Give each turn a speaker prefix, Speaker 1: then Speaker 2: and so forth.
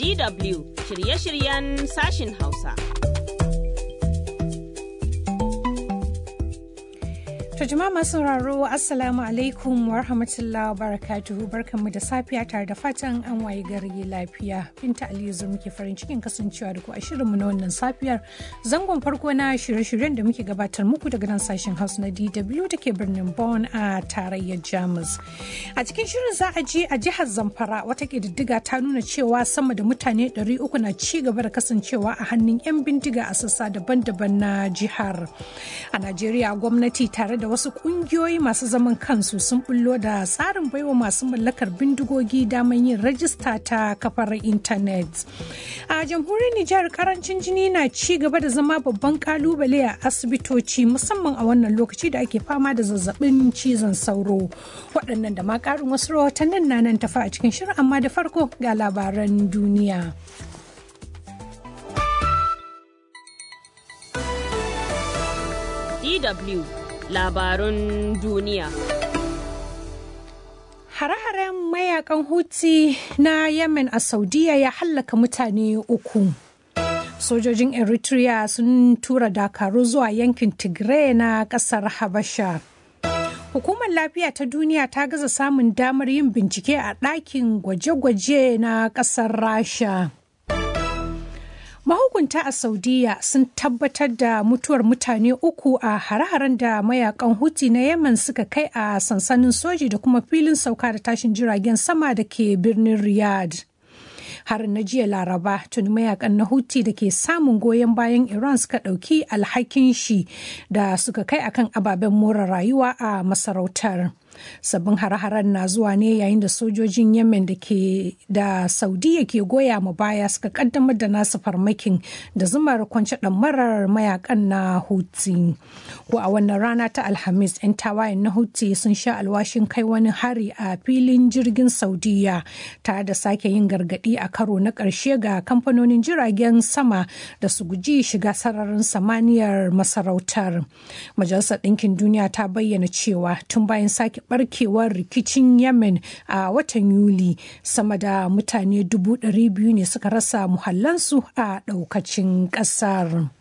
Speaker 1: DW shirye-shiryen sashin Hausa.
Speaker 2: To jama'a masu sauraro Assalamu alaikum wa rahmatullahi wa barakatuhu barkanmu da safiya tare da fatan an waye gari lafiya. Binta Aliyu zur muke farin cikin kasancewa da ku a shirinmu na wannan safiyar. Zangon farko na shirye-shiryen da muke gabatar muku daga nan sashen Hausa na DW da ke birnin Bonn a tarayyar Jamus. A cikin shirin za a je a jihar Zamfara wata ƙididdiga ta nuna cewa sama da mutane 300 na ci gaba da kasancewa a hannun 'yan bindiga a sassa daban-daban na jihar. A Najeriya gwamnati tare da wasu kungiyoyi masu zaman kansu sun bullo da tsarin baiwa masu mallakar bindigogi daman yin rajista ta kafar intanet a jamhuriyar nijar karancin jini na ci gaba da zama babban kalubale a asibitoci musamman a wannan lokaci da ake fama da zazzabin cizon sauro waɗannan da ma ƙarin wasu rahotannin na nan tafa a cikin shirin amma da farko ga labaran duniya
Speaker 1: DW labarun duniya.
Speaker 2: Hare-haren mayakan Houthi na Yemen a Saudiya ya hallaka mutane uku. Sojojin Eritrea sun tura dakaru zuwa yankin Tigray na kasar Habasha. Hukumar lafiya ta duniya ta gaza samun damar yin bincike a ɗakin gwaje-gwaje na ƙasar Rasha. mahukunta a saudiya sun tabbatar da mutuwar mutane uku a hare-haren da mayakan huti na yemen suka kai a sansanin soji da kuma filin sauka da tashin jiragen sama da ke birnin riyadh harin na jiya laraba tuni mayakan na huti da ke samun goyon bayan iran suka ɗauki alhakin shi da suka kai akan ababen more rayuwa a masarautar sabbin hare-haren na zuwa ne yayin da sojojin yemen da ke da saudiya ke goya ma baya suka kaddamar da nasu farmakin da zumar kwance marar mayakan na huti ko a wannan rana ta alhamis 'yan tawayen na huti sun sha alwashin kai wani hari a filin jirgin saudiya tare da sake yin gargadi a karo na ƙarshe ga kamfanonin jiragen sama da su guji shiga sararin samaniyar masarautar majalisar ɗinkin duniya ta bayyana cewa tun bayan sake barkewar rikicin yemen a watan yuli sama da mutane dubu ɗari biyu ne suka rasa muhallansu a ɗaukacin ƙasar.